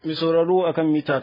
Mai sauraro akan mita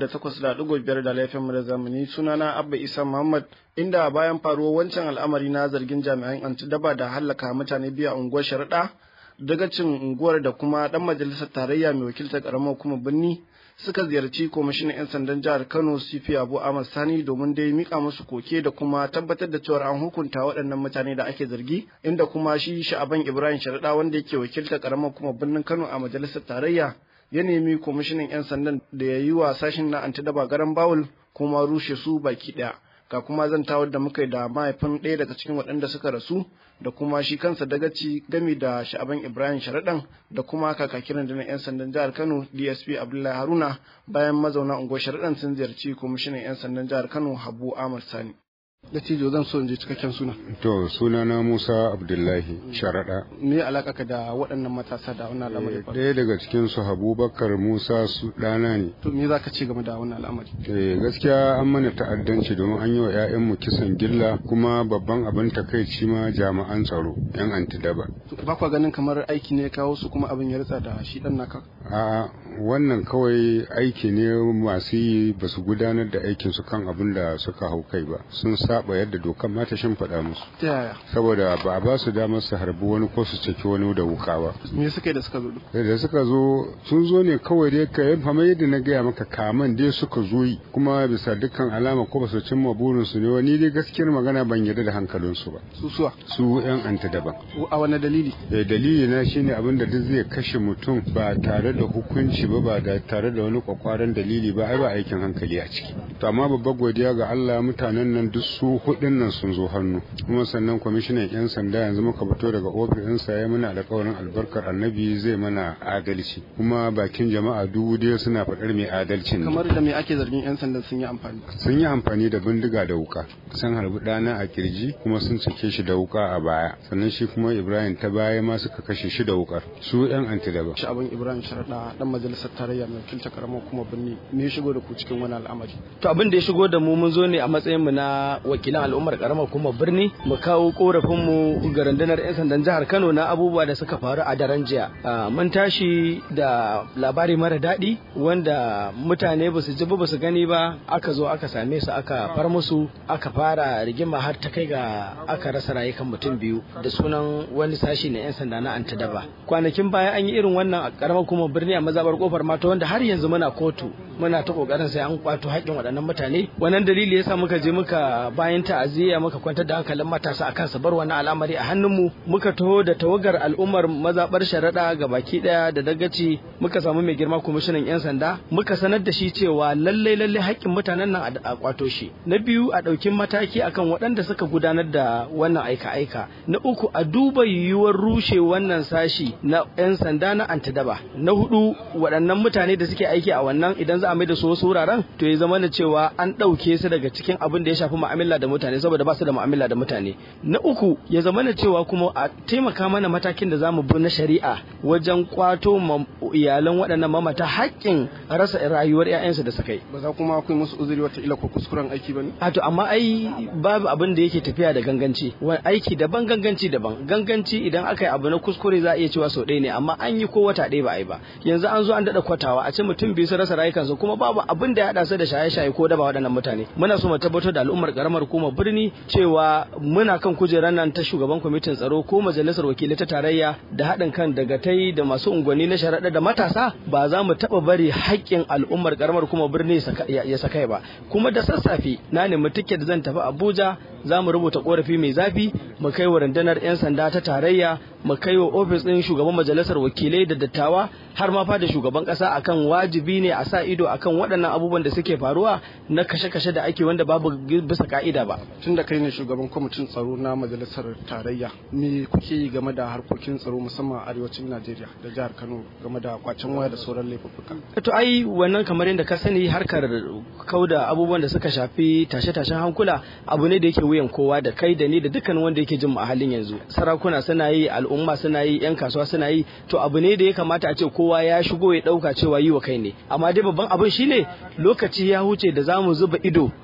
88.5 da laifin da zamani sunana Abba Isa Muhammad inda bayan faruwar wancan al'amari na zargin jami'an antidaba da hallaka mutane biya unguwar sharaɗa dagacin unguwar da kuma ɗan majalisar tarayya mai wakiltar ƙaramar kuma birni suka ziyarci kwamishinan 'yan sandan jihar Kano CP Abu Ahmad Sani domin dai mika musu koke da kuma tabbatar da cewa an hukunta waɗannan mutane da ake zargi inda kuma shi Sha'aban Ibrahim Sharaɗa wanda yake wakiltar ƙaramar kuma birnin Kano a majalisar tarayya ya nemi kwamishinan 'yan sandan da ya yi wa sashen na antidaba garan bawul kuma rushe su baki ɗaya ga kuma zantawar da muka yi da mahaifin ɗaya daga cikin waɗanda suka rasu da kuma shi kansa dagaci gami da sha'aban ibrahim sharaɗan da kuma kakakiran da na 'yan sandan jihar kano dsp abdullahi haruna bayan mazauna unguwar sharaɗan sun ziyarci kwamishinan 'yan sandan jihar kano habu ahmad sani Dattijo zan so in ji cikakken suna. To sunana Musa Abdullahi Sharaɗa. Me alaka ka da waɗannan matasa da wannan al'amari? Ɗaya daga cikin su Habubakar Musa su ɗana ne. To me za ka ce game da wannan al'amari? Eh gaskiya an mana ta'addanci domin an yi wa 'ya'yanmu kisan gilla kuma babban abin takaici ma jami'an tsaro 'yan antidaba. Ba kwa ganin kamar aiki ne kawo su kuma abin ya ritsa da shi ɗan naka? A'a wannan kawai aiki ne masu yi ba su gudanar da aikinsu kan abin da suka hau kai ba. Sun saba yadda dokan ma ta shimfiɗa musu. Ta yaya? Saboda ba a ba su damar su harbi wani ko su ceki wani da wuka ba. Me suka yi da suka zo? Da suka zo sun zo ne kawai dai ka yi kamar yadda na gaya maka kaman dai suka zo yi kuma bisa dukkan alama ko ba su cimma burinsu ne wani dai gaskiyar magana ban yarda da hankalinsu ba. Su suwa? Su 'yan anta daban. A wani dalili? Eh dalili na shine abin da duk zai kashe mutum ba tare da hukunci ba ba da tare da wani kwakwaran dalili ba ai ba aikin hankali a ciki. To amma babbar godiya ga Allah mutanen nan duk su hudun nan sun zo hannu kuma sannan kwamishinan 'yan sanda yanzu muka fito daga ofisinsa ya mana alkawarin albarkar annabi zai mana adalci kuma bakin jama'a dubu dai suna faɗar mai adalcin ne Kamar da me ake zargin 'yan sandan sun yi amfani? sun yi amfani da bindiga da wuka sun harbi ɗana a kirji kuma sun cike shi da wuka a baya sannan shi kuma ibrahim ta baya ma suka kashe shi da wukar su 'yan antidaba Sha'aban Ibrahim Sharaɗa ɗan majalisar tarayya mai wakiltar karamar kuma birni me ya shigo da ku cikin wani al'amari? To abin da ya shigo da mu mun zo ne a matsayin mu na wakilan al'ummar karamar kuma birni mu kawo korafin mu ga rundunar 'yan sandan jihar Kano na abubuwa da suka faru a daren jiya. Ah, Mun tashi da labari mara daɗi wanda mutane ba su ji ba su gani ba aka zo aka same su aka far musu aka fara rigima har ta kai ga aka rasa rayukan mutum biyu da sunan wani sashi na 'yan sanda na antadaba. Kwanakin baya an yi irin wannan a karamar kuma birni a mazabar kofar mata wanda har yanzu muna kotu muna ta kokarin sai an kwato haƙƙin waɗannan mutane wannan dalili yasa muka je muka bayan ta'aziyya muka kwantar da hankalin matasa akan su bar wannan al'amari a hannunmu muka taho da tawagar al'ummar mazabar sharaɗa ga baki ɗaya da dagaci muka samu mai girma kwamishinan 'yan sanda muka sanar da shi cewa lallai lallai haƙƙin mutanen nan a kwato shi na biyu a ɗauki mataki akan waɗanda suka gudanar da wannan aika-aika na uku a duba yiwuwar rushe wannan sashi na 'yan sanda na antidaba na hudu waɗannan mutane da suke aiki a wannan idan za a mai da su wasu wuraren to ya zama na cewa an ɗauke su daga cikin abin da ya shafi mu'amala da mutane saboda ba su da mu'amala da mutane na uku ya zama na cewa kuma a taimaka mana matakin da zamu bi na shari'a wajen kwato ma iyalan waɗannan mamata haƙƙin rasa rayuwar 'ya'yansu da suka yi Ba za kuma akwai musu uzuri wata ila ko kuskuren aiki ba ne? a to amma ai babu abin da yake tafiya da ganganci wani aiki daban ganganci daban ganganci idan aka yi abu na kuskure za a iya cewa sau ɗaya ne amma an yi ko wata ɗaya ba a yi ba yanzu an zo an daɗa kwatawa a ce mutum biyu su rasa rayukansu kuma babu abin da ya haɗa su da shaye-shaye ko daba waɗannan mutane muna so mu tabbatar da al'ummar karamar hukumar birni cewa muna kan kujerar nan ta shugaban kwamitin tsaro ko majalisar wakilai ta tarayya da haɗin kan dagatai da masu unguwanni na sharaɗa da matasa ba za mu taɓa bari haƙƙin al'ummar karamar hukumar birni ya saka ba kuma da sassafe na nemi tiket zan tafi abuja za mu rubuta korafi mai zafi mu kai wa rundunar 'yan sanda ta tarayya mu kai wa ofis ɗin shugaban majalisar wakilai da dattawa har ma fa da shugaban ƙasa akan wajibi ne a sa ido akan waɗannan abubuwan da suke faruwa na kashe-kashe da ake wanda babu bisa ka'ida ba Tun da kai ne shugaban kwamitin tsaro na majalisar tarayya me kuke yi game da harkokin tsaro musamman a arewacin Najeriya da jihar Kano game da kwacen waya da sauran laifuffuka? to ai wannan kamar yadda ka sani harkar kauda abubuwan da suka shafi tashe-tashen hankula abu ne da yake wuyan kowa da kai da ni da dukkan wanda yake jin mu a halin yanzu sarakuna suna yi al'umma suna yi yan kasuwa suna yi to abu ne da ya kamata a ce kowa ya shigo ya dauka cewa yi wa kai ne amma dai babban abin shine lokaci ya huce da zamu zuba ido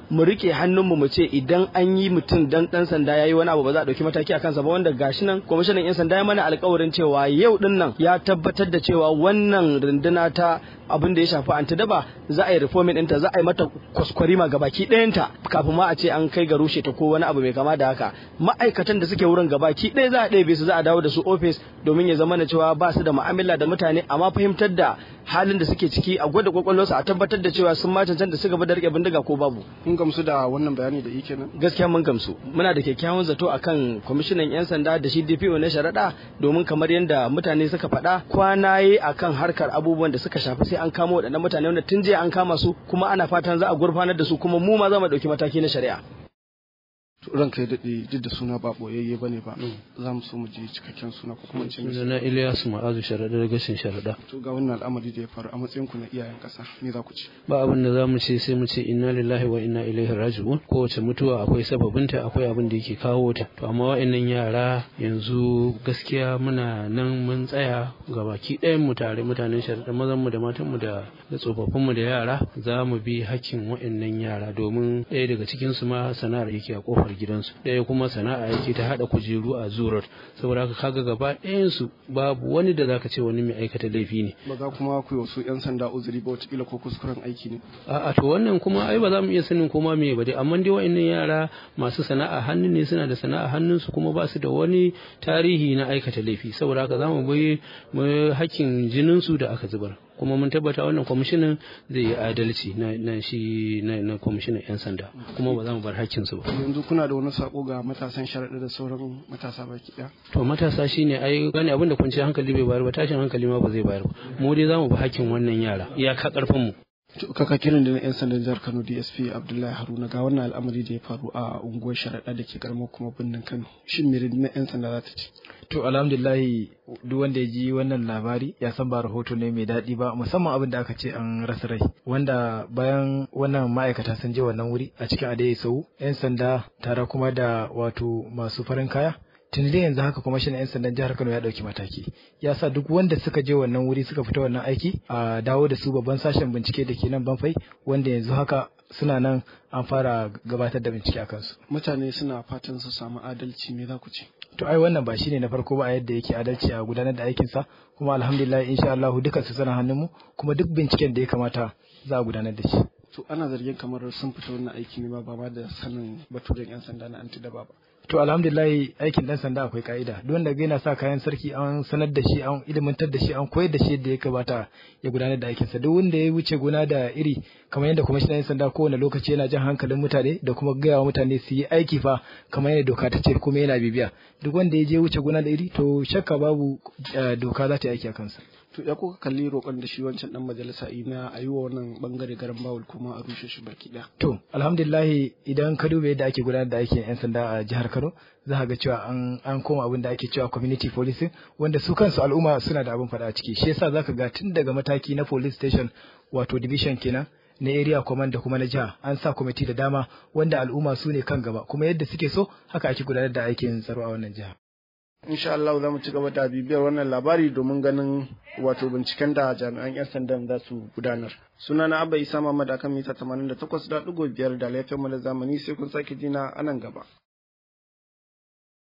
mu rike hannunmu mu ce idan an yi mutum dan dan sanda yayi wani abu ba za a dauki mataki akan sa ba wanda gashi nan kwamishinan yan sanda ya mana alƙawarin cewa yau din nan ya tabbatar da cewa wannan runduna ta abin da ya shafi antidaba za a yi reforming ɗinta za a yi mata kwaskwarima ga baki ɗayanta kafin ma a ce an kai ga rushe ta ko wani abu mai kama da haka ma'aikatan da suke wurin gabaki ɗaya za a ɗebe su za a dawo da su ofis domin ya zama na cewa ba su da mu'amala da mutane amma fahimtar da halin da suke ciki a gwada kwakwalwarsu a tabbatar da cewa sun ma cancanta su gaba da rike bindiga ko babu kun gamsu da wannan bayani da yake nan gaskiya mun gamsu muna da kyakkyawan zato akan kwamishinan yan sanda da shi DPO na sharaɗa domin kamar yadda mutane suka faɗa kwana yi akan harkar abubuwan da suka shafi sai an kama waɗannan mutane wanda tun jiya an kama su kuma ana fatan za a gurfanar da su kuma mu ma za mu ɗauki mataki na shari'a ranka ya daɗe duk da suna ba ɓoyayye ba ne ba za mu so mu ji cikakken suna ko kuma ce na Ilyasu Ma'azu Sharaɗa da gashin Sharaɗa. to ga wannan al'amari da ya faru a matsayin ku na iyayen ƙasa me za ku ce Ba abin da za mu ce sai mu ce inna lillahi wa inna ilaihi raji'un kowace mutuwa akwai sababinta akwai abin da yake kawo ta to amma wa'annan yara yanzu gaskiya muna nan mun tsaya ga baki ɗayan mu tare mutanen Sharaɗa mazan mu da matan mu da da tsofaffin mu da yara za mu bi hakkin wa'annan yara domin ɗaya daga cikin su ma sana'ar yake a kofar gidansu ɗaya kuma sana'a yake ta haɗa kujeru a zurar saboda haka kaga gaba ɗayansu babu wani da zaka ce wani mai aikata laifi ne ba za kuma ku yi wasu 'yan sanda uzuri ba wataƙila ko kuskuren aiki ne a'a to wannan kuma ai ba za mu iya sanin koma me ba dai amma dai wa'annan yara masu sana'a hannu ne suna da sana'a hannunsu kuma ba su da wani tarihi na aikata laifi saboda haka za mu bi mu hakkin jininsu da aka zubar kuma mun tabbata wannan kwamishinan zai yi adalci na, na shi na, na kwamishinan 'yan sanda kuma ba za mu bar hakkinsu ba yanzu kuna da wani sako ga matasan sharaɗa da sauran matasa baki ɗaya to matasa shine ai gane abin da kwanciyar hankali bai bayar ba tashin hankali ma ba zai bayar ba mu dai za mu bi hakkin wannan yara iyaka karfin mu kaka kiran da na 'yan sandan jihar kano dsp abdullahi haruna ga wannan al'amari da ya faru a unguwar sharaɗa da ke karamar kuma birnin kano shin me na 'yan sanda za ta ce To alhamdulillahi duk wanda ya ji wannan labari ya san ba rahoto ne mai daɗi ba musamman abin da aka ce an rasa rai wanda bayan wannan ma'aikata sun je wannan wuri a cikin adai sau 'yan sanda tare kuma da wato masu farin kaya tun da yanzu haka kuma shi 'yan sandan jihar Kano ya ɗauki mataki ya sa duk wanda suka je wannan wuri suka fita wannan aiki a dawo da su babban sashen bincike da ke nan banfai wanda yanzu haka suna nan an fara gabatar da bincike a kansu. mutane suna fatan su samu adalci me za ku ce To ai wannan ba shine na farko ba a yadda yake adalci a gudanar da aikinsa kuma alhamdulillah insha Allah duka su sana hannunmu kuma duk binciken da ya kamata za a gudanar da shi. to ana zargin kamar sun fita wannan aiki ne ma ba ma da sanin baturen 'yan sanda na antidaba ba To alhamdulillah aikin dan sanda akwai ka'ida duk wanda ga yana sa kayan sarki an sanar da shi an ilimantar da shi an koyar da shi yadda ya kamata ya gudanar da aikinsa duk wanda ya wuce gona da iri kamar yadda kwamishinan yan sanda kowane lokaci yana jan hankalin mutane da kuma gaya wa mutane su yi aiki fa kamar yadda doka ta ce kuma yana bibiya duk wanda ya je wuce gona da iri to shakka babu doka za ta yi aiki a kansa. to ya kuka kalli roƙon da shi wancan dan majalisa na a yi wa wannan bangare garan bawul kuma a rushe shi baki ɗaya. To alhamdulillahi idan ka duba yadda ake gudanar da aikin 'yan sanda a jihar Kano za ka ga cewa an an koma abin da ake cewa community policing wanda su kansu al'umma suna da abin faɗa a ciki shi yasa za ka ga tun daga mataki na police station wato division kenan na area command da kuma na jiha an sa kwamiti da dama wanda al'umma su ne kan gaba kuma yadda suke so haka ake gudanar da aikin tsaro a wannan jiha. insha Allah za mu ci gaba da bibiyar wannan labari domin ganin wato binciken da jami'an 'yan sandan za su gudanar. Suna na Abba Isa Muhammad akan mita 88.5 da laifin mu da zamani sai kun sake jina a nan gaba.